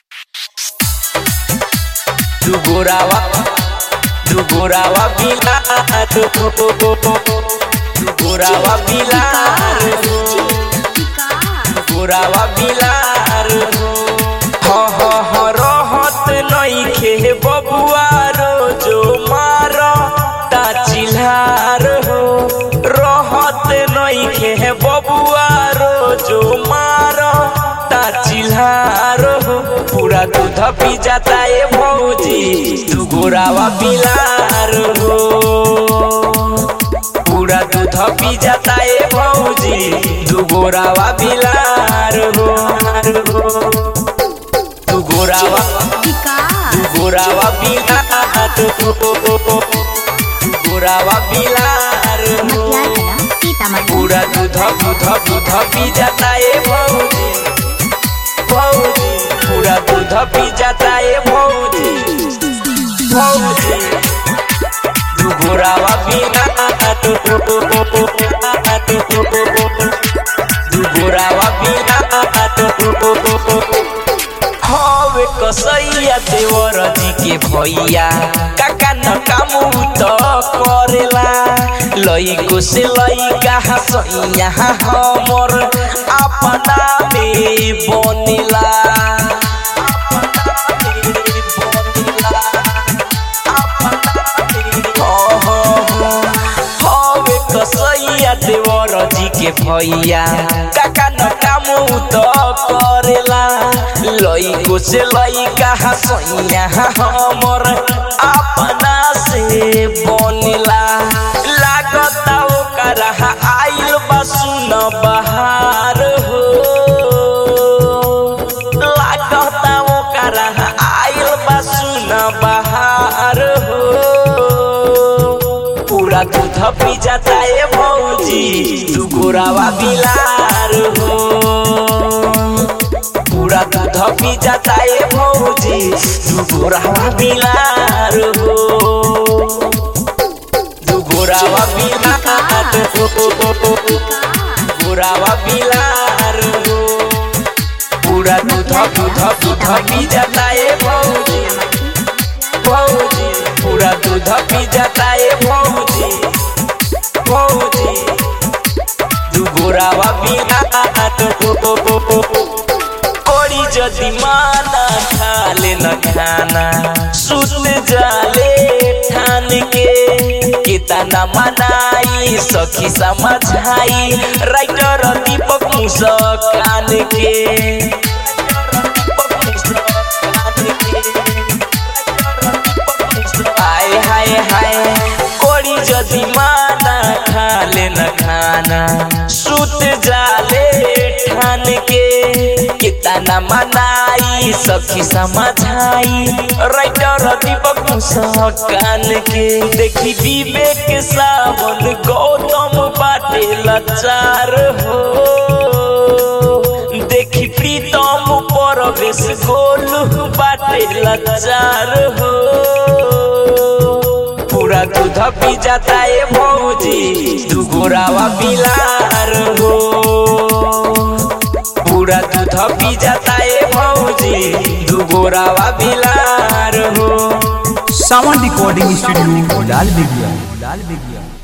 Du gorawa Du gorawa bilar Du gorawa bilar Du gorawa bilar ह ह ह रहत नइखे बबुआ रोजो मार ता चिल्हार हो रहत नइखे बबुआ रोजो मार ता चिल्हार हो पूरा दूध पी जाता है भौजी तू गोरावा बिलार हो पूरा दूध पी जाता है भौजी तू गोरावा बिलार हो तू गोरावा तू गोरावा बिलार हो तू गोरावा बिलार हो पूरा दूध दूध दूध पी जाता है भौजी भौजी पूरा दूध पी जाता है भौजी भौजी तू गोरावा बिना तू गोरावा बिना हवे कसैया देवर जी के भैया काका न काम त करेला लइको से लइका हसैया हमर अपना में बनेला हवे कसैया देवर जी के भैया काका न काम त करेला लइको से लइका हसैया हमर अपना से बनेला लागता ओकरा आइल बा सुन बहार हो लागता ओकरा आइल बा सुन बहार हो पूरा दूध पी जाता है भौजी तू गोरावा बिलार हो पूरा दूध पी जाता है भौजी तू गोरावा बिलार हो तू गोरावा बिलार हो गोरावा बिलार हो पूरा दूध दूध दूध पी जाता है भौजी भौजी पूरा दूध पी जाता है भौजी भौजी दू गोरावा बिना कोड़ी जदि माना खाले न खाना सुत जाले ठान के कितना मनाई सखी समझाई राइटर दीपक मुस्कान के हाय हाय हाय कोड़ी जदि माना खाले न खाना सुत जाले ठान के कितना मनाई सखी समझाई राइटर दीपक मुस्कान के देखी विवेक सावन गौतम बाटे लाचार हो देखी प्रीतम परवेश गोलू बाटे लाचार हो पूरा दूध पी जाता है भौजी तू गोरावा बिलार हो पूरा दूध पी जाता है भौजी तू गोरावा बिलार हो सावन रिकॉर्डिंग स्टूडियो लाल बेगिया लाल बेगिया